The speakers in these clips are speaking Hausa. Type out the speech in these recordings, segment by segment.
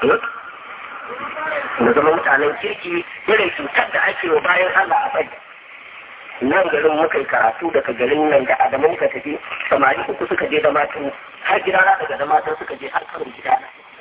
mu zama mutanen kirki irin cutar da ake wa bayan Allah a bari nan garin muka yi karatu daga garin nan da adamu muka tafi samari uku suka je da matan har gida na daga da matan suka je har kan gida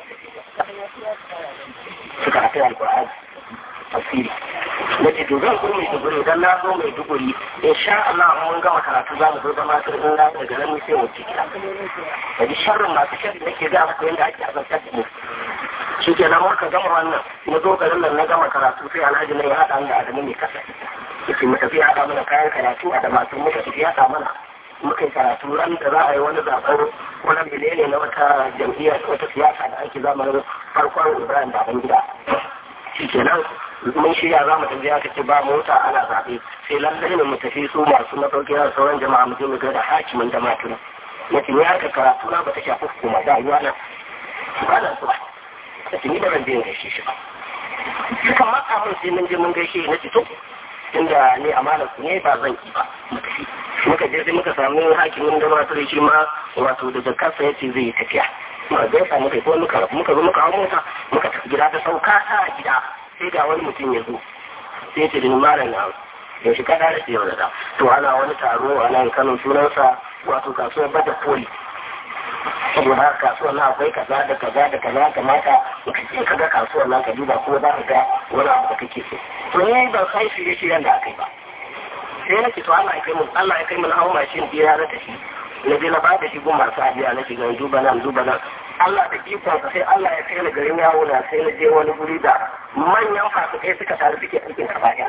suka hafi alkur'ani tafsiri na ce to zan zo mai duguri dan na zo mai duguri in sha Allah mun gama karatu za mu zo da matan in na daga nan sai mu ci gida da ji sharrin masu sharri nake ga muku yadda ake azabtar da mu shi ke nan muka gama wannan na zo garin nan na gama karatu sai alhaji na ya haɗa da adamu mai kasa yake mu tafi haɗa mana kayan karatu a da masu muka tafi haɗa mana muka yi karatu ran da za a yi wani zaɓen wani menene na wata jam'iyyar wata siyasa da ake zamanin farkon ibrahim baban gida shi kenan mun shirya za mu tafi aka ce ba mota ana zaɓe sai lallai ne mu tafi su masu masauki na sauran jama'a mu je mu ga da hakimin da matuna na ce ni haka karatu na ba ta shafi hukuma da ruwa na ba na zuwa na ce ni ba zan je in gaishe shi ba suka matsa mun sai mun je mun gaishe na ce to inda ne amana su ne ba zan ki ba mu tafi muka je sai muka samu hakimin da masu shi ma wato da jakarsa ya ce zai yi tafiya muka gaisa muka yi ko muka muka zo muka hau mota muka tafi gida ta sauka ta gida sai ga wani mutum ya zo sai ce da ni malam na da shi kada da yau da to ana wani taro a nan Kano sunansa wato kasuwar bada koli saboda haka kasuwar nan akwai kaza da kaza da kaza kamata ka je ka ga kasuwar nan ka duba ko za ka ga wani abu da kake so to ni ban san shirye shiryen da aka yi ba sai na ce to Allah ya kai mu Allah ya kai mu na hawo mashin biya na tafi na je na ba da shi gun masu ajiya na shiga duba nan duba nan Allah da ikon sai Allah ya kai ni garin yawo na sai na je wani guri da manyan fasikai suka taru suke aikin ka baya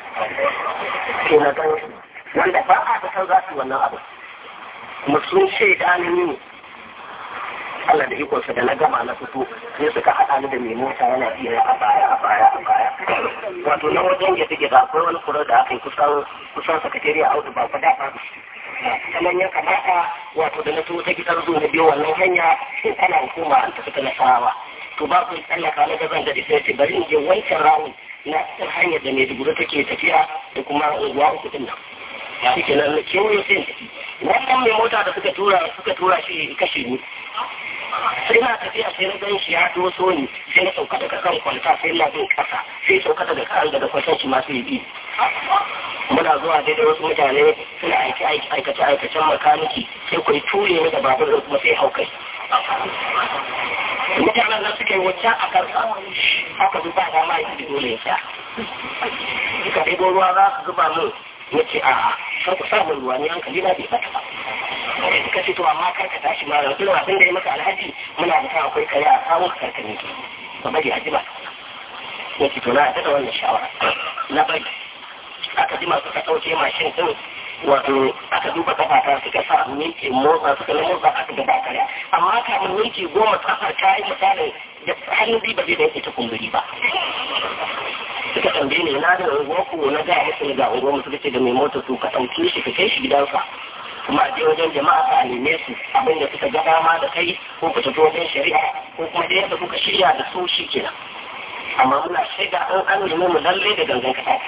ke na gan wanda ba a da san za su wannan abu mutum shaida ni ne Allah da ikonsa da na gama na fito sai suka haɗa ni da mai mota yana iya a baya a baya a baya wato na wajen ya take da akwai wani kura da aka yi kusan kusan sakatariya audu ba fa da ba kamar ya kamata wato da na so ta gidan zo na biyo wannan hanya sai tana hukuma an tafi ta nasarawa to ba ku tsallaka na gazan da sai ce bari in je wancan rawun na cikin hanyar da Maiduguri take tafiya da kuma unguwa uku din nan shi ke nan kewayo sai tafi wannan mai mota da suka tura suka tura shi kashe ni sai na tafiya sai na gan shi ya doso ni sai na sauka daga kan kwalta sai na bin kasa sai sauka daga kan daga kwaltan shi masu yi muna zuwa daidai wasu mutane suna aiki aikace aikacen makaniki sai ku ture ni da babur da kuma sai hau kai mutanen nan suka yi wacce a kansa haka zuba da ma yi dole ya sha suka ɗebo ruwa za su zuba min ya ce a kar ku sa min ruwa ni hankali na bai bata ba suka ce to amma kar ka tashi ma da irin abin da ya maka alhaji muna da kan akwai kare a kawo ka karkare ki ba bari a jima ya ce to na da wannan shawara na bari aka jima suka ɗauke mashin ɗin wato aka duba kafata suka sa minti motsa suka na motsa aka gaba kare amma kamun minti goma kafar ta yi misalin da hannun ba zai da yake ta kumburi ba suka tambaye ni na da unguwar ku na ga musu ga unguwar mu suka ce da mai mota su ka ɗauke shi ka kai shi gidansa kuma a je wajen jama'a ka neme su abin da suka ga dama da kai ko ku tafi wajen shari'a ko kuma da yadda kuka shirya da su shi kenan amma muna shaida an an nemi mu lalle da gangan kasa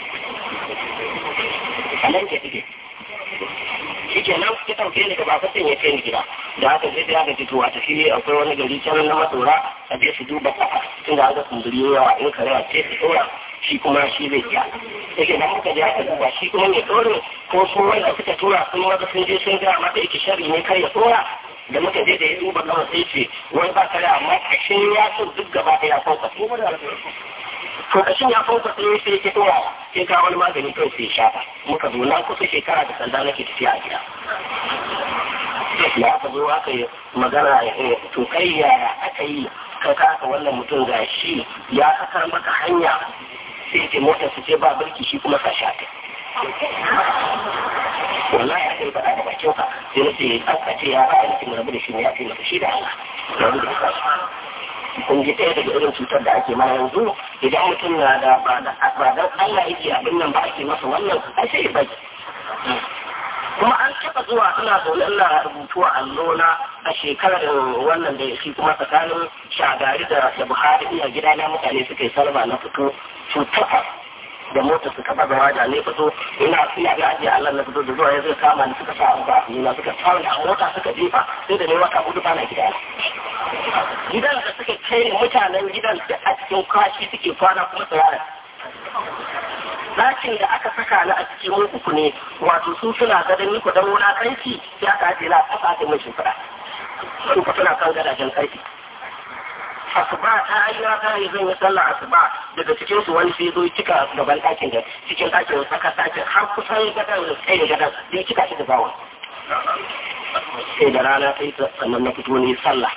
a nan ke dige shi ke nan ya ɗauke ni gaba fasin ya kai ni gida da haka sai aka ce to a tafi akwai wani gari can na matsora a je su duba kafa tunda an ga kumburi yawa in kare a ce su ɗora shi kuma shi zai iya yake nan muka je aka duba shi kuma mai ɗorin ko su wanda suka tura sun wanda sun je sun ga mata yake shari ne kai ya ɗora da muka je da ya duba kawai sai ce wani ba kare amma kashin ya so duk gaba ɗaya kawai to kashin ya fauka sai sai ke towa sai ka wani magani kai sai shafa muka zo nan kusa shekara da sanda nake tafiya a gida ya aka zo aka yi magana to kai yaya aka yi ka kaka wannan mutum ga shi ya sakar maka hanya sai ce motar su ce ba birki shi kuma ka shafe wallahi aka yi faɗa da bakin ka sai na ce aka ce ya aka yi rabu da shi ne ya ce maka shi da Allah rabu da shi kun ji ɗaya daga irin cutar da ake mana yanzu idan mutum na da ba da Allah yake abin nan ba ake masa wannan ai sai ya bai kuma an taɓa zuwa ina zaune ina rubutu a allona a shekarar wannan da shi kuma tsakanin shagari da da buhari ina gida na mutane suka yi salma na fito cutar da mota suka ba gaba da ne fito ina ina ga ajiye Allah na fito da zuwa ya zai kama ni suka sa abu a suka tsawon da mota suka jefa sai da ne wata hudu bana gida gidan da suka kai mutanen gidan da a cikin kashi suke kwana kuma tsirara Ɗakin da aka saka ni a cikin mun uku ne wato su suna gadon ni kudan wulakanci sai aka ajiye na aka ajiye mai shimfiɗa su ku suna kan gadajen ƙarfi asuba ta yi na ta yi zan yi sallah asuba daga cikin su wani sai zo cika gaban ɗakin da cikin ɗakin saka ɗakin har kusan gadon da tsaye gadon zai cika shi da zawon sai da rana sai sannan na fito ne sallah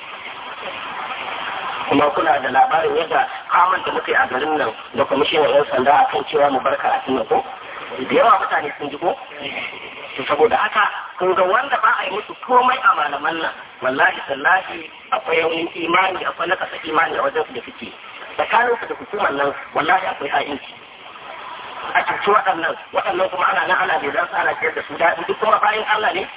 kuma kuna da labarin yadda kamun da muka yi a garin nan da kwamishinan 'yan sanda a kan cewa mu bar karatun nan ko da yawa mutane sun ji ko to saboda haka kun ga wanda ba a yi musu komai a malaman nan wallahi sallahi akwai yaunin imani akwai na kasa imani a wajen su da suke tsakanin su da hukumar nan wallahi akwai ha'inci a cuci waɗannan waɗannan kuma ana nan ana bai za su ana ciyar da su daɗi duk kuma bayan Allah ne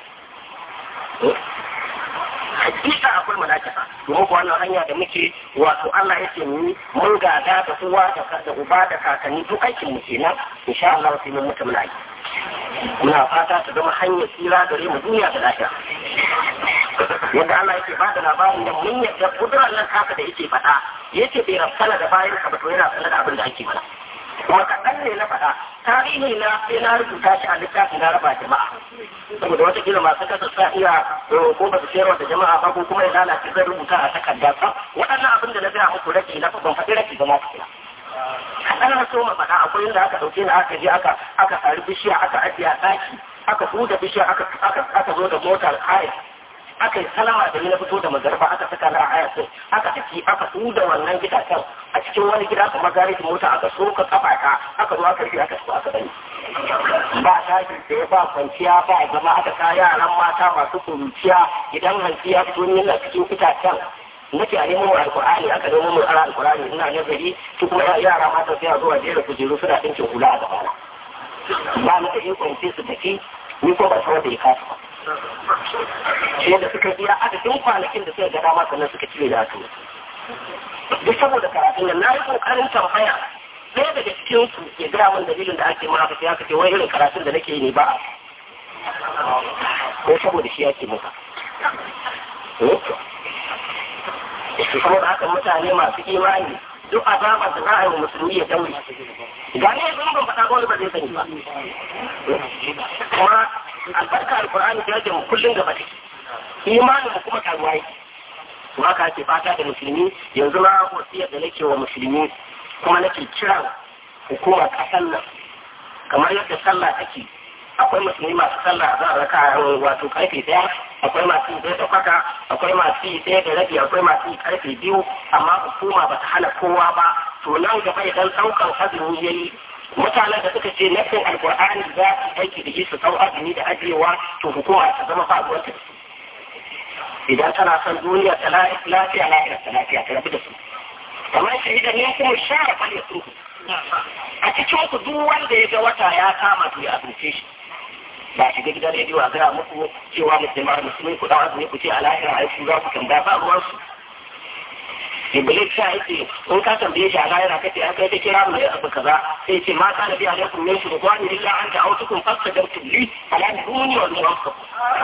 hakika akwai munafika domin ko wannan hanya da muke wato Allah yake mu mun gada da uwa da da uba da kakanni duk aikin mu kenan insha Allah sai mun mutu muna yi muna fata ta zama hanyar tsira gare mu duniya da lafiya yadda Allah yake bada labarin da mun yadda kudurar nan haka da yake faɗa yake bai rafsana da bayan ka ba to yana sanar da abin da ake mana kuma kaɗan ne na faɗa tarihi na sai na rubuta shi a littafin na raba jama'a saboda wata kila masu kasa sa iya ko ba su sayarwa da jama'a ba ko kuma ya lalace zan rubuta a takarda ba waɗannan abin da na gaya muku rake na ban faɗi rake ba ma kula kaɗan na so ma faɗa akwai inda aka ɗauke ni aka je aka aka sari bishiya aka ajiye a ɗaki aka huda bishiya aka aka zo da motar haya aka yi salama da ni na fito da magarba aka saka na haya sai aka tafi aka huda wannan gidajen a cikin wani gida kamar garejin mota aka so ka kafa ka aka zo aka rufe aka so aka bani ba tashi da ba kwanciya ba zama aka ka yaran mata masu kuruciya idan hanci ya fito ni na cikin itacen nake a nemo alkur'ani aka nemo mu ara alkur'ani ina nazari su kuma yara mata sai a zuwa jera kujeru suna ɗinkin hula a gabana ba na da ikon sai su tafi ni ko ba san wanda ya kasa ba sai da suka biya adadin kwanakin da suka ga dama sannan suka cire da su duk saboda karatun nan na yi kokarin tambaya ɗaya daga cikin su ya gaya min dalilin da ake maka sai aka ce wai irin karatun da nake yi ne ba ko saboda shi yake maka saboda haka mutane masu imani duk azabar da za a yi wa musulmi ya daure ga ne yanzu ban faɗa wani ba zai sani ba kuma albarka alkur'ani da yake mu kullum gaba take imanin mu kuma karuwa yake to haka ake fata da musulmi yanzu na wasiyar da nake wa musulmi kuma nake kiran hukumar ƙasar nan kamar yadda sallah take akwai musulmi masu sallah za a raka wato karfe daya akwai masu yi da kwata akwai masu yi ɗaya da rabi akwai masu yi karfe biyu amma hukuma ba ta hana kowa ba to nan gaba idan ɗaukan azumi ya yi mutanen da suka ce nafin alkur'ani za su aiki da shi su ɗau azumi da ajiyewa to hukuma ta zama faɗuwar ta idan tana son duniya ta lafiya lafiya ta lafiya ta rabu da su kamar shahida ne kuma share kwale su a cikin ku duk wanda ya ga wata ya kama to ya azumce shi ba shiga gidan rediyo a gaya muku cewa musulman musulmi ku dan azumi ku ce a lahira ai su za ku tambaya ba ruwan su Iblis ta yace in ka tambaye shi a lahira kace an kai ta kira mu da abu kaza sai ce ma kana bi alaikum min shurqani illa an ta'awtukum fastajabtum li ala duni wal muwaffaq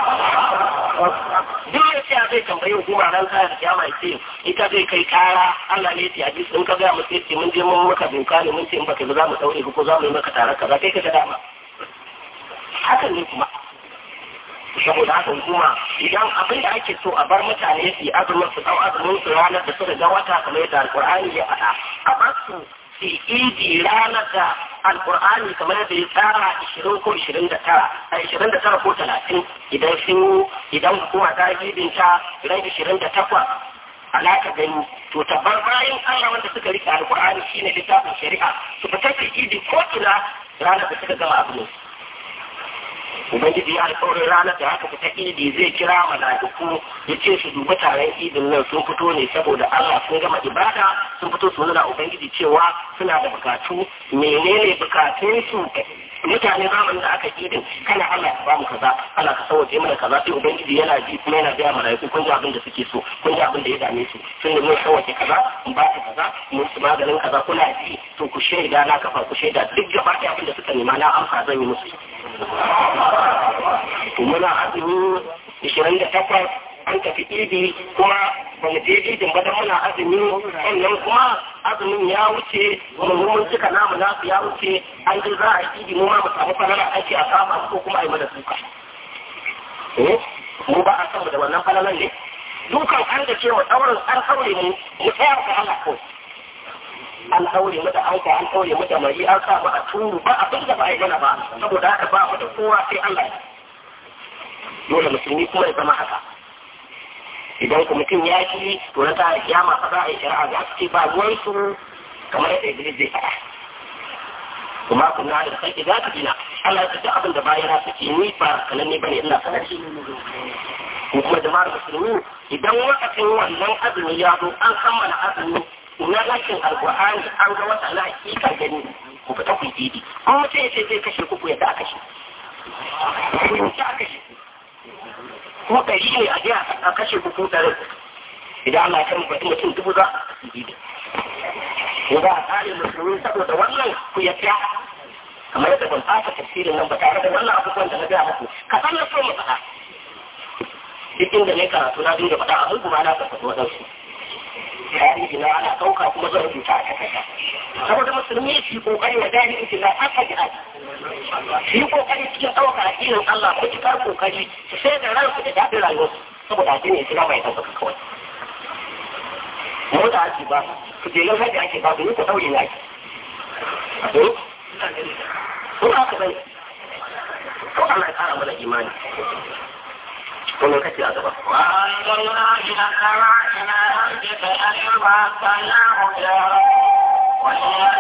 duk ya ce zai tambayi hukuma ran kaya da kiyama ya ce ita zai kai kara Allah ne ya ce hadisi in ka ga mu sai ce mun je mun maka doka ne mun ce in baka ba za mu daure ko za mu yi maka tare kaza kai ka ta dama hakan ne kuma saboda haka hukuma idan abin da ake so a bar mutane su yi azumin su dau azumin su ranar da suka ga wata kamar yadda alkur'ani ya faɗa a bar su su idi ranar da alkur'ani kamar yadda ya tsara ishirin ko ishirin da tara a ishirin da tara ko talatin idan sun idan hukuma ta yi ta ran ishirin da takwas alaka gani to tabbar bayan Allah wanda suka rike alkur'ani shine littafin shari'a su fita su idi ko ina ranar da suka gama azumin Ubangiji ya alƙawarin ranar da haka fita idi zai kira mala'iku ya ce su dubi taron idin nan sun fito ne saboda Allah sun gama ibada sun fito su nuna Ubangiji cewa suna da bukatu menene bukatunsu mutane zamanin da aka idin kana Allah ka bamu kaza Allah ka sauke mana kaza sai Ubangiji yana ji kuma yana gaya mala'iku kun ji abin da suke so kun ji abin da ya dame su sun da mun sauke kaza mun ba ka kaza mun su maganin kaza kuna ji to ku shaida na kafa ku shaida duk gaba ɗaya abin da suka nema na amsa zan yi musu muna azumi ishirin da takwas an tafi idi kuma ba mu je idin ba dan muna azumi sannan kuma azumin ya wuce mu mun cika namu nasu ya wuce an ji za a yi idi mu ma mu samu falala ake a kama ko kuma a yi mana suka mu ba a san mu da wannan falalan ne dukan an da cewa ɗaurin an ɗaure mu mu tsaya ga Allah kawai an ɗaure mu da anka an ɗaure mu da mari an sa mu a turu ba abin da ba a yi mana ba saboda haka ba mu da kowa sai Allah dole musulmi kuma ya zama haka idan ku mutum ya ki to na ta kiyama fa za a yi shari'a za su ce ba ruwan su kamar yadda Iblis zai faɗa kuma kun na da sai za ka dina Allah ya ce abin da bayan suke ni ba kanan ne bane ina sanar shi ko kuma jama'ar musulmi idan lokacin wannan azumi ya zo an kammala azumi na lakin alƙur'ani an ga wata na hakika gani ku fita ku yi an mutum ya ce zai kashe ku ku yadda a kashe ku yi a kashe ko ɗari ne a je a kashe ku ko ɗari idan Allah ya kan mutum mutum dubu za a yi ko za a tsare musulmi saboda wannan ku yadda kamar yadda ban fasa tafsirin nan ba tare da wannan abubuwan da na gaya muku ka san na so mu faɗa duk inda ne karatu na dinga faɗa abin kuma na tabbata waɗansu tarihi na ana ɗauka kuma zan rubuta a takarda saboda musulmi su yi kokari wa dani in na aka jihad su yi kokari cikin ɗauka addinin Allah matuƙar kokari su sai da ransu da daɗin rayuwarsu saboda addinin Islam ya tabbata kawai mu da ake ba ku je yau da ake ba ku ku ɗaure na ake ko haka bai ko Allah ya kara mana imani ومن كتب أدبه وأنزلنا من السماء ماء بسأل فأسقيناه جارا وإلى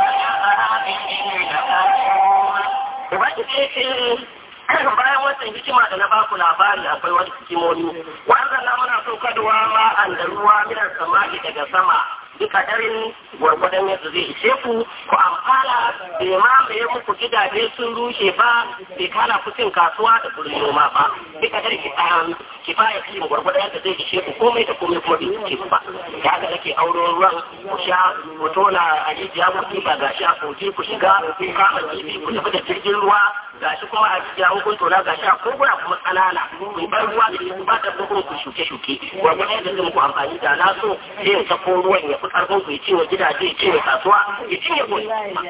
bayan wancan hikima da na baku labari akwai wani hikimomi wannan na muna saukarwa ma an da ruwa minar samari daga sama duka darin gwargwadon yadda zai ishe ku ku amfana bai mamaye muku gidaje sun rushe ba bai kana ku cin kasuwa da gurin noma ba duka dare ki tsayan ki fara kiyin gwargwadon yadda zai ishe ku komai da komai kuma bai ishe ku ba ya ga nake auro ruwan ku sha ku tona a rijiya ku ba gashi a kogi ku shiga ku kama kifi ku tafi da jirgin ruwa gashi kuma a rijiya kun tona gashi a koguna kuma tsanana ku bar ruwa da ku ba da ku shuke-shuke gwargwadon yadda zai muku amfani da na so sai in sako ruwan ya fi karfin ku ya cinye gidaje ya cinye kasuwa ya cinye ku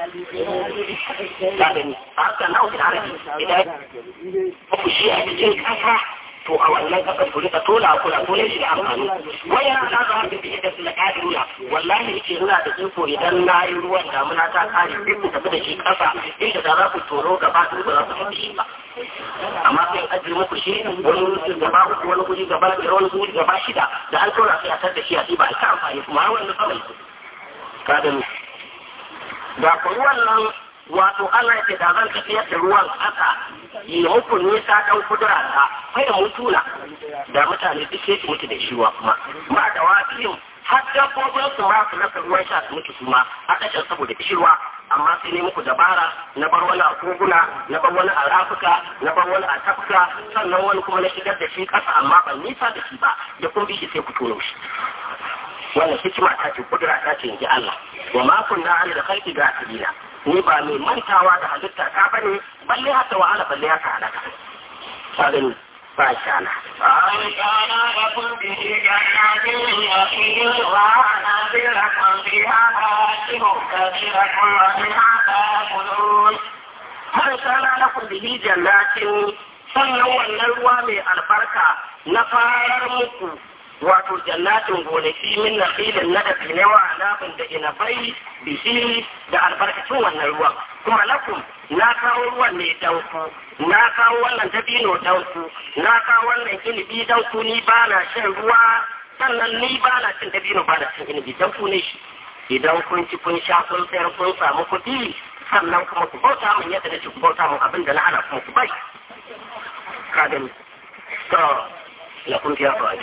ta gani a haka na wuce harafi idan ku shi a cikin kasa to a wannan kasar ku rika tola ku na tole shi da amfani wani yana na zama da biye da su na kadiruna wallahi yake ina da iko idan na yi ruwan damuna ta kare sai ku tafi da shi kasa inda da za ku toro gaba ɗaya ba za ku tafi shi ba amma sai ajiye muku shi wani wuri gaba uku wani wuri gaba biyar wani wuri gaba shida da an tona sai a tar da shi a ɗiba a ta amfani kuma har wani kawai ka gani da ku ruwan nan wato Allah ya ce da zan tafiyar da ruwan ƙasa yi muku nisa ɗan kudura ta kai da mutuna da mutane duk sai su mutu da shiwa kuma ba da wafiyin har dabbobin su ma su rasa ruwan sha su mutu su ma a ƙasar saboda kishirwa amma sai ne muku dabara na bar wani a koguna na bar wani a rafuka na bar wani a tafka sannan wani kuma na shigar da shi ƙasa amma ban nisa da shi ba da kun bi shi sai ku tono shi wannan hikima ta ce kudura ta ce in ji Allah wa ma kunna ala da khalqi gafilina ni ba mai mantawa da halitta ta bane balle hata wahala balle haka halaka ka gani ba sha na كان لكم به جنات يخيل وعنابر لكم فيها فواكه كثيرة ومنها تأكلون man kana lakum bihi jannatin sannan wannan ruwa mai albarka na farar muku wato jannatin gonaki min na filin na da finewa nafin da inabai bihi da albarkacin wannan ruwan kuma lakum na kawo ruwan ne danku na kawo wannan dabino danku na kawo wannan inibi danku ni ba na shan ruwa sannan ni ba na cin dabino ba na cin inibi danku ne shi idan kun ci kun sha kun sayar kun samu kuɗi sannan kuma ku bauta min yadda nake ku bauta min abin da na hana kuma ku bai ka gani to la kun biya kawai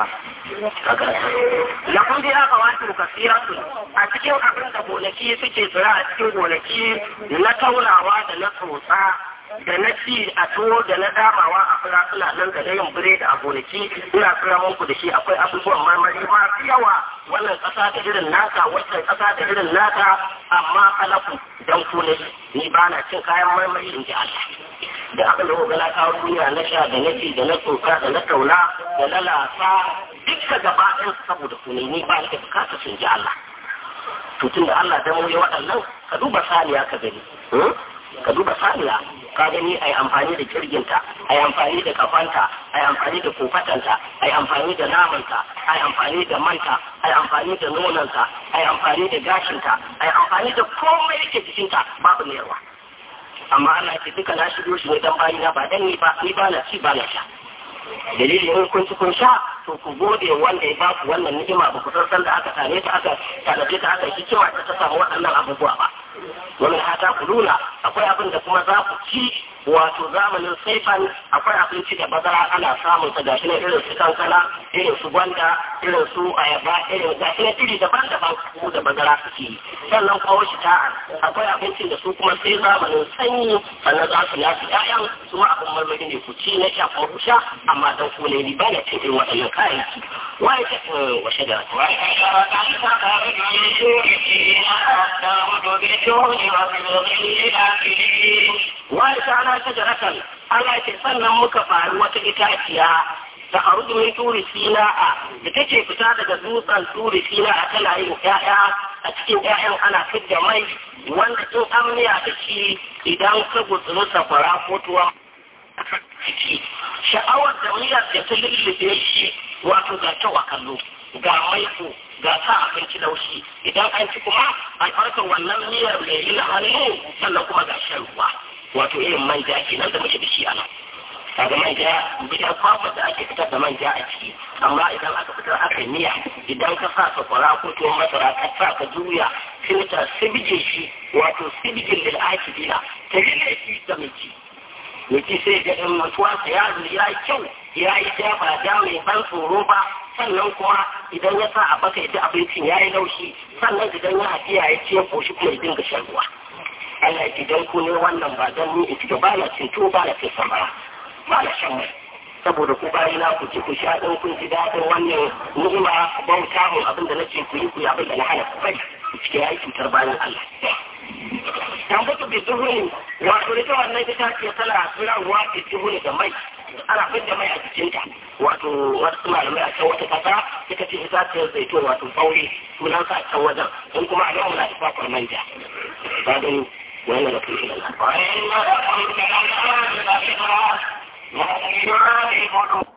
la kun biya kawai ku kasiratu a cikin abin da gonaki suke tsira a cikin gonaki na taurawa da na tsotsa da na ci a tuwo da na damawa a fura suna nan da yin biredi a gonaki ina tsira muku da shi akwai abubuwan marmari masu yawa wannan ƙasa da irin naka wannan ƙasa da irin naka amma kalaku dan ku ne ni ba na cin kayan marmari in ji Allah da abin da kuka na kawo duniya na sha da na ci da na tsoka da na tauna da na lasa dukka gaba ɗin saboda ku ne ni ba ni da bukata sun ji Allah to tun da Allah dan wuya waɗannan ka duba saniya ka gani ka duba saniya ka gani ai amfani da kirginta ai amfani da kafanta ai amfani da kofatanta ai amfani da namanta ai amfani da manta ai amfani da nonanta ai amfani da gashinta ai amfani da komai yake jikinta babu nerwa amma Allah ce duka na shigo shi ne dan bayi na ba dan ni ba ni ba na ci ba na sha dalilin in kun ci kun sha to ku gode wanda ya ba ku wannan ni'ima ba ku san da aka tane ta aka tanaje ta aka hikima ta samu waɗannan abubuwa ba wani hata ku nuna akwai abin da kuma za ku ci wato zamanin saifan akwai abinci da bazara ana samun sa gashi na irin su kankana irin su gwanda irin su ayaba irin gashi na iri daban-daban ku da bazara suke yi sannan kawo shi ta'ar akwai abincin da su kuma sai zamanin sanyi sannan za su nasu ƴaƴan su ma abin marmari ne ku ci na sha kuma ku sha amma dan ku ne ba na cin irin waɗannan kayayyaki wai ta wa shagara wai ta ana shajaratan Allah ce sannan muka faru wata itaciya ta harudu min turi sina'a da take fita daga dutsen turi sina'a tana yin ƴaƴa a cikin ƴaƴan ana fidda mai wanda in an miya ta ci idan ka gutsuru safara ko tuwa ciki sha'awar da miyar da ta lullube shi wato ga ta kallo ga maiko ga sa abinci laushi idan an ci kuma albarkar wannan miyar mai yi hannu sannan kuma ga shan ruwa wato irin manja kenan da muke da shi a nan kaga manja gidan kwakwa da ake fitar da manja a ciki amma idan aka fitar aka miya idan ka sa sakwara ko tuwon masara ka sa ka juya sai ta sibije shi wato sibijin lil akidina ta rike shi ga mai ci mai ci sai ga ɗan mutuwa sa ya ya yi kyau ya yi ja ba ja mai ban tsoro ba sannan kuma idan ya sa a baka ya abincin ya yi laushi sannan idan ya haɗiya ya ce ko shi kuma ya dinga shan ruwa Allah idan ku ne wannan ba don ni ita ba na cin tuwo ba na cin samara ba na shan mai saboda ku bayi na ku ci ku sha ɗin kun ji daɗin wannan ni'ima bauta mun abin da na ce ku yi ku yi abin da na hana ku bari cike ya yi cutar bayan Allah. Tambatu bi duhuni wato ita wannan ita ce tana tsirarwa bi duhuni da mai ana fidda mai a jikinta wato wasu malamai a can wata kasa suka ce ita ce zaitun wato fauri sunan sa a can wajen in kuma a yau muna da kwakwar manja. Ba gani وإن لكم إلى الله وإن لكم إلى الله